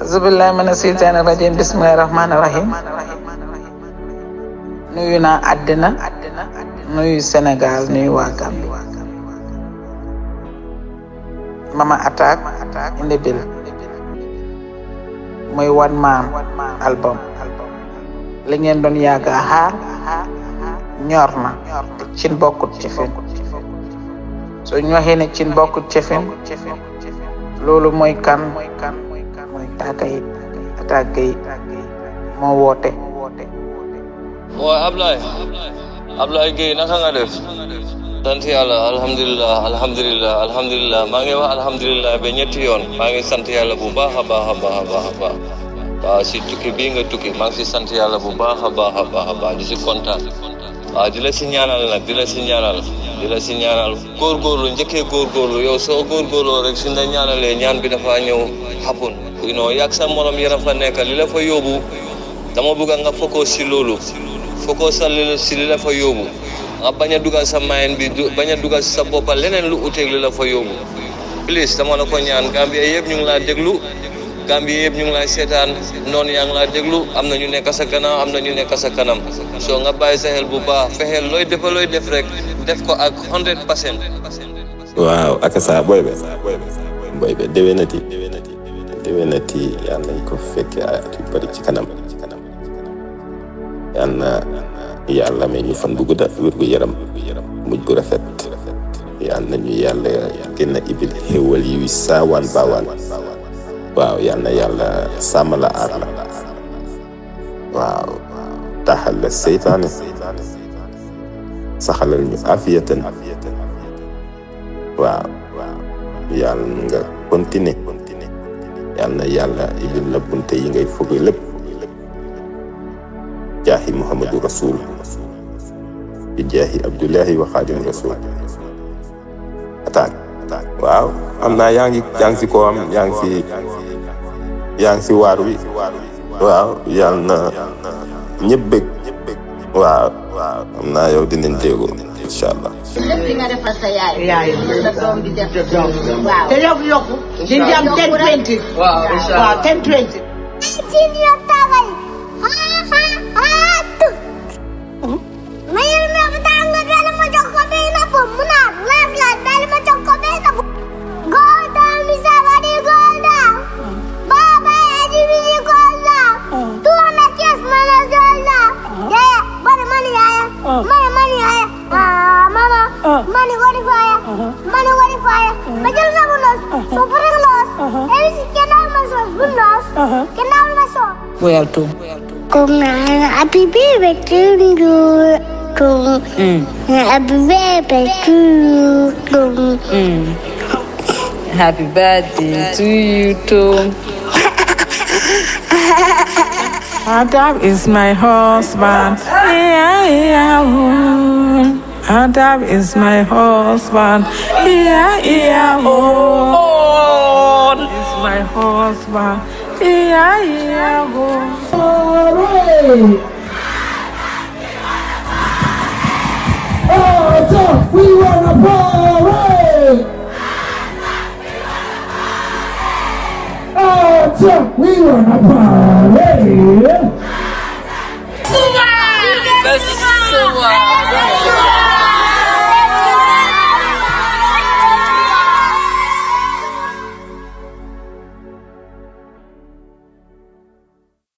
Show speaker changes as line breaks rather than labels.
azubillahi mina seytaani rajim bismillahi rahmaani rahim nuyu naa àddina nuyu Sénégal nuyu waa Gambie mama attaque indi bil muy one man album li ngeen doon yàgg a xaar ñor na te cin bokkut ci fin so ñu waxee ne cin bokkut ci fin loolu mooy kan mooy Taka yi attaque yi moo woote
waaw Ablaye Ablaye Gueye naka nga def sant yàlla alhamdulilah alhamdulilah alhamdulilah maa ngi wax alhamdulilah ba ñetti yoon maa ngi sant yàlla bu baax a baax a baax a baax a baax waaw si tukki bii nga tukki maa ngi si sant yàlla bu baax a baax a baax a baax di si kontaan waaw di la si ñaanal nag di la si ñaanal di la si ñaanal góorgóorlu njëkkee góorgóorlu yow soo góorgóorloo rek suñ la ñaanalee ñaan bi dafa ñëw xapun you know yàgg sa morom yéen a fa nekk li la fa yóbbu dama bëgg nga focus si loolu focus sa li si li la fa yóbbu nga bañ a dugal sa mayen bi bañ a dugal sa boppa leneen lu uteeg li la fa yóbbu please dama la ko ñaan Gambie yëpp ñu ngi laa déglu Gambie yëpp ñu ngi lay seetaan noonu yaa ngi laa déglu am na ñu nekk sa gannaaw am na ñu nekk sa kanam soo nga bàyyi sa xel bu baax fexeel looy defa looy def rek def ko ak 100 percent
waaw ak saa booy be booy be déwénati déwénati yal nañ ko fekkee ay at yu bëri ci kanam yal na yàlla may ñu fan bu gudda wér gu yaram mujj bu rafet yal na ñu yàlla gën a ibil xéwal yi saawaan baawaan waaw yal na yàlla sàmm la aar la waaw taxal la seytaane saxalal ñu afiyatan waaw yàlla nga continuer yal na yàlla ibil la bunte yi ngay foge lépp jaahi muhammadu rasul bi jaahi abdullahi wa xaadim rasul attaque waaw am naa yaa ngi yaa ngi si koo am yaa ngi si yaa ngi si waar wi waaw yal na ñëpp bëgg waaw am naa yow dinañ déggoo incha allah
lépp li nga defal sa yaay.
yaay
sa doom bi def. waaw
te yokku yokku. di nga am ten twenty.
waaw incha allah
waaw ten twenty.
Senior tabal. Ha ha ha tu. Mayal na batanga dala mo jox ko be na po muna. Last last dala mo jox ko be na po. Go down mi sabari go down. Baba edi mi go down. Tu ana kias mana zola. Ya ya, bari mani ya ya. Mani mani ya ya. Ah mama. Mani gori fire. Mani gori fire. Bajal sa bunos. Super los. Ebi si kenal masos bunos. Kenal masos.
woyal tuum
Kung happy baby to you. Kung happy baby to you. Kung
Happy birthday to you, Tom.
Adab is my husband. Yeah, yeah, oh. Adab is my husband. Yeah, yeah, oh. Is my husband. Yeah, yeah, oh.
We wanna party! Oh, we wanna party!
Best